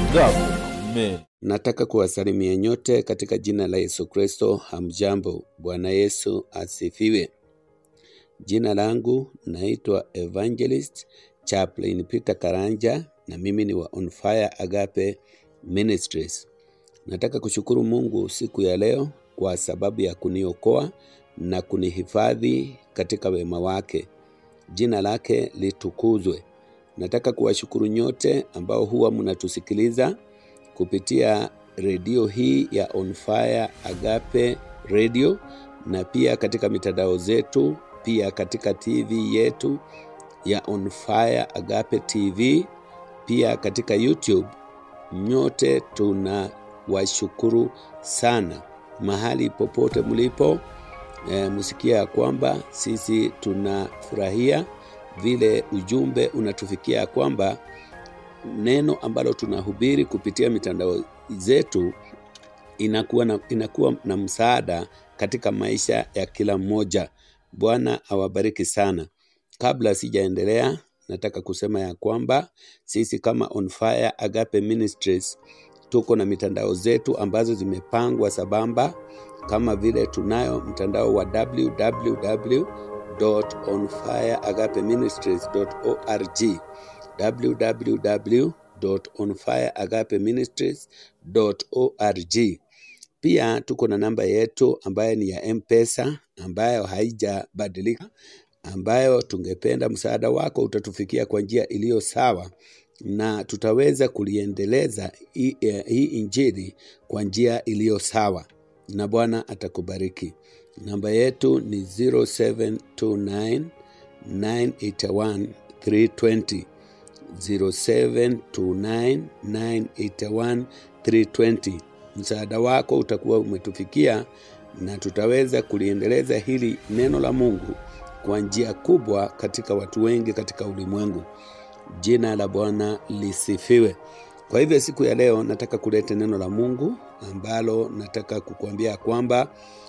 Amen. Nataka kuwasalimia nyote katika jina la Yesu Kristo. Hamjambo. Bwana Yesu asifiwe. Jina langu naitwa Evangelist Chaplain Peter Karanja na mimi ni wa On Fire Agape Ministries. Nataka kushukuru Mungu siku ya leo kwa sababu ya kuniokoa na kunihifadhi katika wema wake. Jina lake litukuzwe. Nataka kuwashukuru nyote ambao huwa mnatusikiliza kupitia redio hii ya On Fire Agape Radio na pia katika mitandao zetu, pia katika TV yetu ya On Fire Agape TV, pia katika YouTube. Nyote tunawashukuru sana mahali popote mlipo. E, msikia ya kwamba sisi tunafurahia vile ujumbe unatufikia ya kwamba neno ambalo tunahubiri kupitia mitandao zetu inakuwa na, inakuwa na msaada katika maisha ya kila mmoja. Bwana awabariki sana. Kabla sijaendelea, nataka kusema ya kwamba sisi kama On Fire Agape Ministries tuko na mitandao zetu ambazo zimepangwa sabamba, kama vile tunayo mtandao wa www.onfireagapeministries.org www.onfireagapeministries.org. Pia tuko na namba yetu ambayo ni ya M-Pesa ambayo haijabadilika, ambayo tungependa msaada wako utatufikia kwa njia iliyo sawa na tutaweza kuliendeleza hii eh, hii injili kwa njia iliyo sawa, na Bwana atakubariki. Namba yetu ni 0729 981 320 0729981320. Msaada wako utakuwa umetufikia na tutaweza kuliendeleza hili neno la Mungu kwa njia kubwa katika watu wengi katika ulimwengu. Jina la Bwana lisifiwe. Kwa hivyo siku ya leo nataka kuleta neno la Mungu ambalo nataka kukuambia kwamba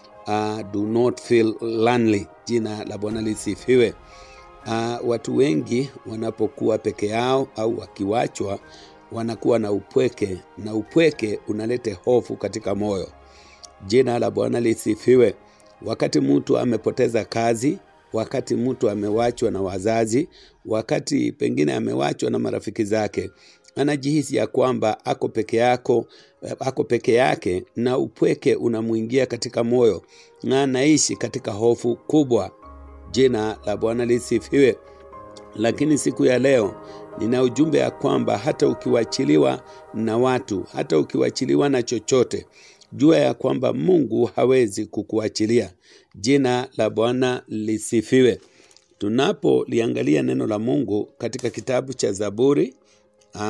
uh, do not feel lonely. Jina la Bwana lisifiwe. Uh, watu wengi wanapokuwa peke yao au wakiwachwa wanakuwa na upweke, na upweke unaleta hofu katika moyo. Jina la Bwana lisifiwe. Wakati mtu amepoteza kazi, wakati mtu amewachwa na wazazi, wakati pengine amewachwa na marafiki zake, anajihisi ya kwamba ako peke yako, ako peke yake, na upweke unamwingia katika moyo na anaishi katika hofu kubwa. Jina la Bwana lisifiwe. Lakini siku ya leo nina ujumbe ya kwamba hata ukiwachiliwa na watu, hata ukiwachiliwa na chochote, jua ya kwamba Mungu hawezi kukuachilia. Jina la Bwana lisifiwe. Tunapoliangalia neno la Mungu katika kitabu cha Zaburi uh,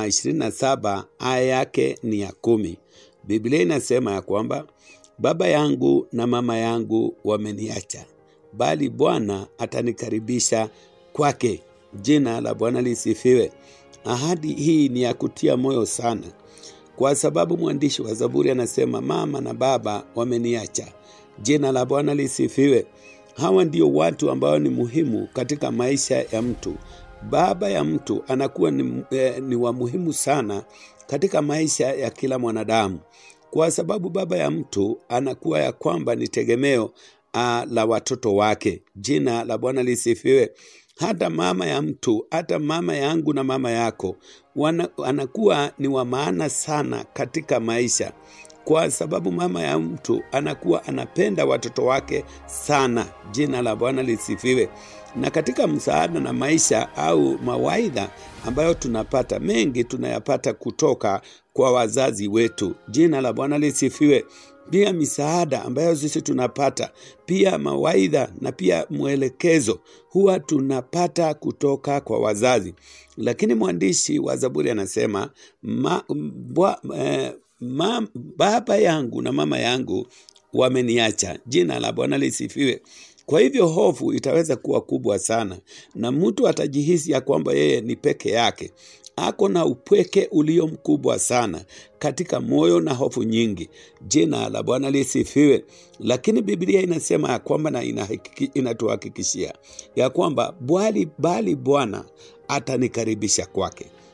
27 aya yake ni ya kumi. Biblia inasema ya kwamba baba yangu na mama yangu wameniacha bali Bwana atanikaribisha kwake. Jina la Bwana lisifiwe. Ahadi hii ni ya kutia moyo sana, kwa sababu mwandishi wa Zaburi anasema mama na baba wameniacha. Jina la Bwana lisifiwe. Hawa ndio watu ambao ni muhimu katika maisha ya mtu. Baba ya mtu anakuwa ni, eh, ni wa muhimu sana katika maisha ya kila mwanadamu, kwa sababu baba ya mtu anakuwa ya kwamba ni tegemeo uh, la watoto wake. Jina la Bwana lisifiwe. Hata mama ya mtu, hata mama yangu na mama yako wana, anakuwa ni wa maana sana katika maisha, kwa sababu mama ya mtu anakuwa anapenda watoto wake sana. Jina la Bwana lisifiwe. Na katika msaada na maisha au mawaidha ambayo tunapata, mengi tunayapata kutoka kwa wazazi wetu. Jina la Bwana lisifiwe pia misaada ambayo sisi tunapata, pia mawaidha na pia mwelekezo huwa tunapata kutoka kwa wazazi. Lakini mwandishi wa Zaburi anasema ma, bwa, eh, ma, baba yangu na mama yangu wameniacha. Jina la Bwana lisifiwe. Kwa hivyo hofu itaweza kuwa kubwa sana, na mtu atajihisi ya kwamba yeye ni peke yake ako na upweke ulio mkubwa sana katika moyo na hofu nyingi. Jina la Bwana lisifiwe. Lakini Biblia inasema ya kwamba na inahakiki- inatuhakikishia ya kwamba bwali bali Bwana atanikaribisha kwake.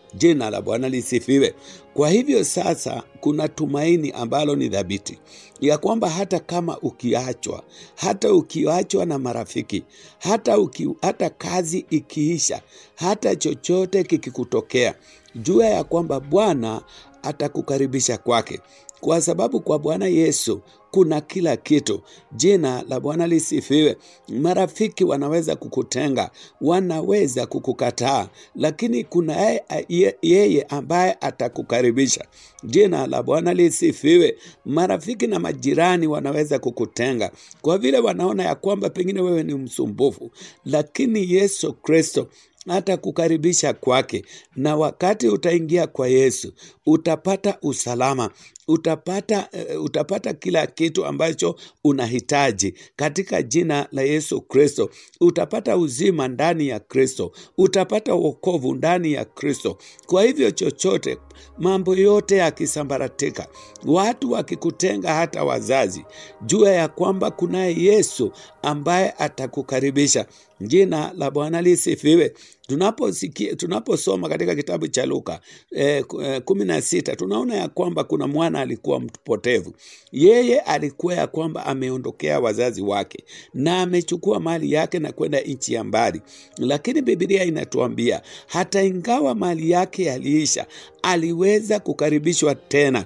Jina la Bwana lisifiwe. Kwa hivyo sasa, kuna tumaini ambalo ni dhabiti ya kwamba hata kama ukiachwa, hata ukiachwa na marafiki, hata, uki, hata kazi ikiisha, hata chochote kikikutokea, jua ya kwamba Bwana atakukaribisha kwake, kwa sababu kwa Bwana Yesu kuna kila kitu. Jina la Bwana lisifiwe. Marafiki wanaweza kukutenga, wanaweza kukukataa, lakini kuna yeye, yeye ambaye atakukaribisha. Jina la Bwana lisifiwe. Marafiki na majirani wanaweza kukutenga kwa vile wanaona ya kwamba pengine wewe ni msumbufu, lakini Yesu Kristo atakukaribisha kwake, na wakati utaingia kwa Yesu utapata usalama, utapata, uh, utapata kila kitu ambacho unahitaji katika jina la Yesu Kristo. Utapata uzima ndani ya Kristo, utapata wokovu ndani ya Kristo. Kwa hivyo chochote, mambo yote yakisambaratika, watu wakikutenga, hata wazazi, jua ya kwamba kunaye Yesu ambaye atakukaribisha. Jina la Bwana lisifiwe. Tunaposikia, tunaposoma katika kitabu cha Luka eh, kumi na sita tunaona ya kwamba kuna mwana alikuwa mpotevu. Yeye alikuwa ya kwamba ameondokea wazazi wake na amechukua mali yake na kwenda nchi ya mbali, lakini Biblia inatuambia hata ingawa mali yake yaliisha, aliweza kukaribishwa tena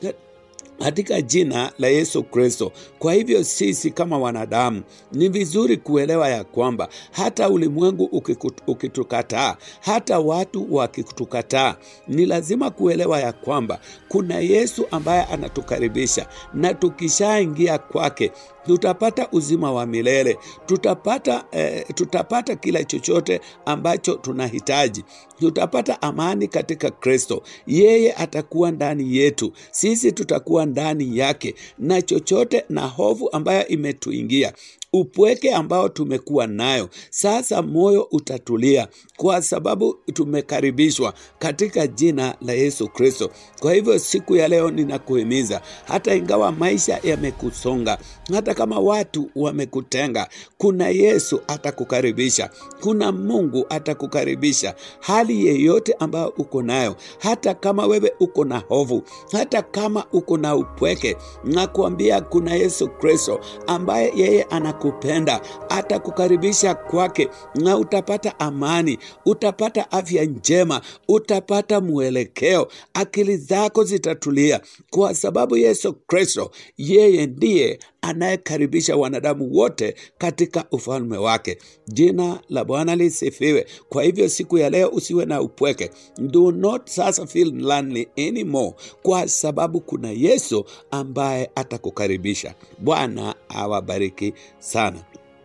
katika jina la Yesu Kristo. Kwa hivyo sisi kama wanadamu ni vizuri kuelewa ya kwamba hata ulimwengu ukitukataa, hata watu wakitukataa, ni lazima kuelewa ya kwamba kuna Yesu ambaye anatukaribisha, na tukishaingia kwake tutapata uzima wa milele, tutapata, eh, tutapata kila chochote ambacho tunahitaji, tutapata amani katika Kristo. Yeye atakuwa ndani yetu, sisi tutakuwa ndani yake, na chochote na hofu ambayo imetuingia upweke ambao tumekuwa nayo sasa, moyo utatulia kwa sababu tumekaribishwa katika jina la Yesu Kristo. Kwa hivyo siku ya leo ninakuhimiza, hata ingawa maisha yamekusonga, hata kama watu wamekutenga, kuna Yesu atakukaribisha, kuna Mungu atakukaribisha hali yeyote ambayo uko nayo, hata kama wewe uko na hofu, hata kama uko na upweke, nakuambia kuna Yesu Kristo ambaye yeye anaku kupenda atakukaribisha kwake, na utapata amani, utapata afya njema, utapata mwelekeo, akili zako zitatulia, kwa sababu Yesu Kristo yeye ndiye anayekaribisha wanadamu wote katika ufalme wake. Jina la Bwana lisifiwe. Kwa hivyo siku ya leo usiwe na upweke, do not sasa feel lonely anymore, kwa sababu kuna Yesu ambaye atakukaribisha. Bwana awabariki sana.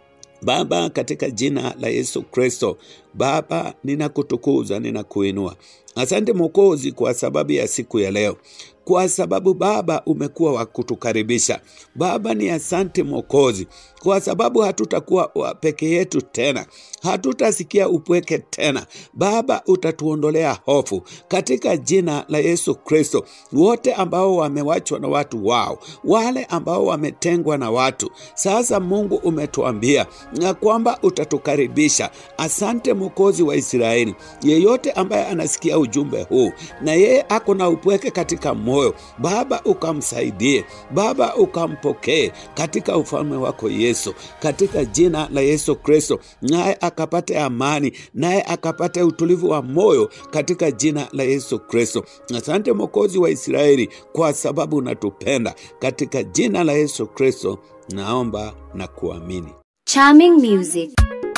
Baba, katika jina la Yesu Kristo, Baba, ninakutukuza, ninakuinua. Asante Mwokozi kwa sababu ya siku ya leo, kwa sababu Baba umekuwa wa kutukaribisha. Baba ni asante Mwokozi, kwa sababu hatutakuwa peke yetu tena, hatutasikia upweke tena. Baba utatuondolea hofu katika jina la Yesu Kristo. Wote ambao wamewachwa na watu wao, wale ambao wametengwa na watu, sasa Mungu umetuambia na kwamba utatukaribisha. Asante Mwokozi wa Israeli, yeyote ambaye anasikia ujumbe huu na yeye ako na upweke katika moyo, Baba ukamsaidie, Baba ukampokee katika ufalme wako Yesu, katika jina la Yesu Kristo, naye akapate amani, naye akapate utulivu wa moyo katika jina la Yesu Kristo. Asante Mwokozi wa Israeli, kwa sababu unatupenda. Katika jina la Yesu Kristo naomba na kuamini. Charming music.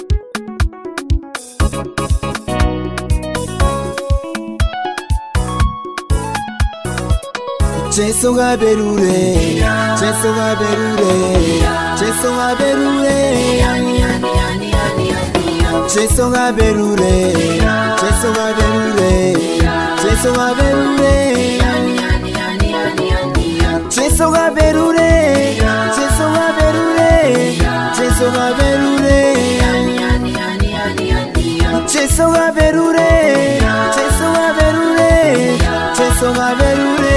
Jesu gaberure, Jesu gaberure, Jesu gaberure, Jesu gaberure, Jesu gaberure, Jesu gaberure, Jesu gaberure, Jesu gaberure, Jesu gaberure, Jesu gaberure, Jesu gaberure, Jesu gaberure.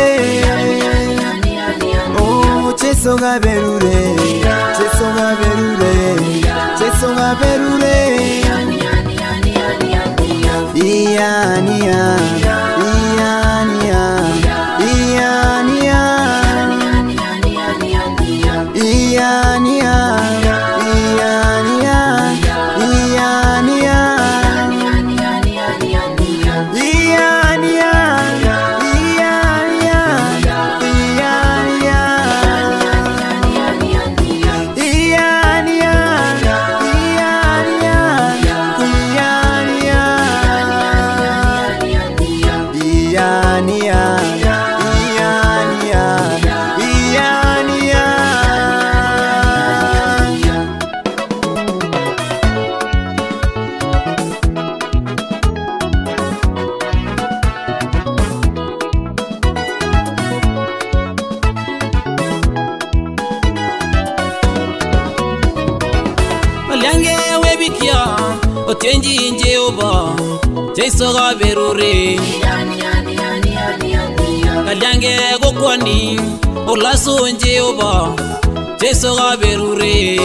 Oh, Jesu gaberure, Jesu gaberure, Jesu gaberure. Iania, Iania, Iania, Iania, Iania, Iania, Iania, Malyange webikia otyenji Jehova Jeiso gaberure Kalyange gokwani olaso Jehova Jeiso gaberure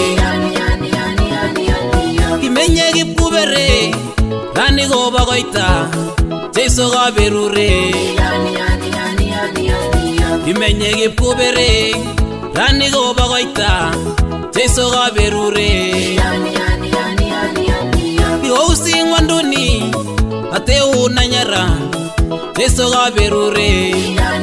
Kimenye kipkubere Rani goba goita Jeiso gaberure Kimenye kipkubere Rani goba goita Jeiso gaberure Iwausi ngwanduni ate unanyara Jeiso gaberure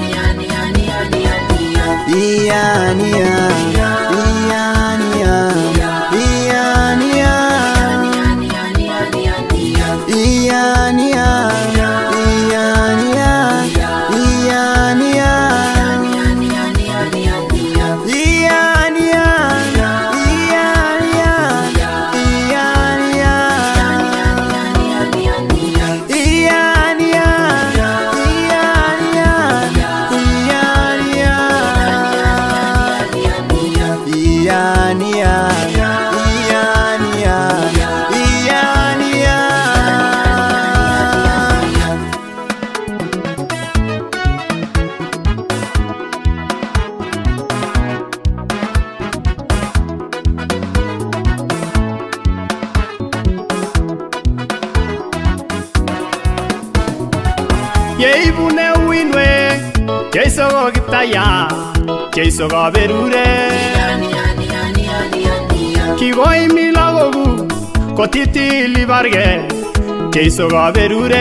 yeibune uinwe Jeiso gogitaya Jeiso gaberure Kigoi milagogu kotitili barge Jeiso gaberure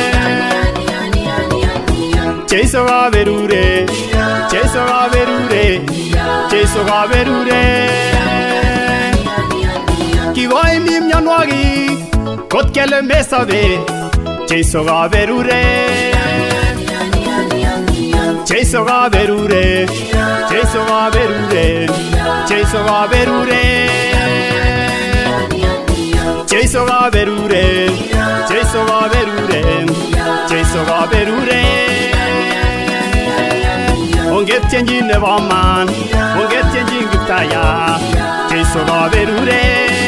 Jeiso gaberure Jeiso gaberure Jeiso gaberure Kigoi mi mionwogik kot kele mesobe Jeiso gaberure Jeiso gaberure Jeiso gaberure Jeiso gaberure Jeiso gaberure Jeiso gaberure Jeiso gaberure Ongetyenji nebo man Ongetyenji kiptaya Jeiso gaberure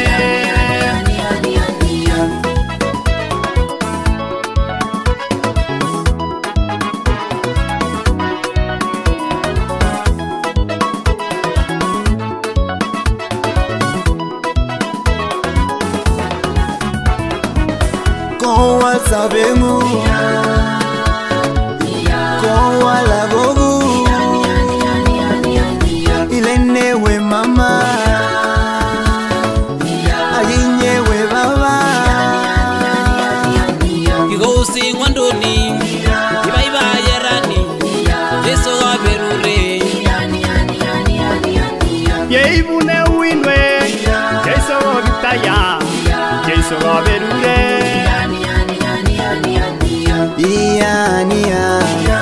Kowa sabengu Kowa lagogu Ilenewe mama Aginyewe baba Igousi ngwanduni Ibaibaye rani Jeiso gaberure yeibune uinwe Jeiso gogitaya Jeiso gaberure Iania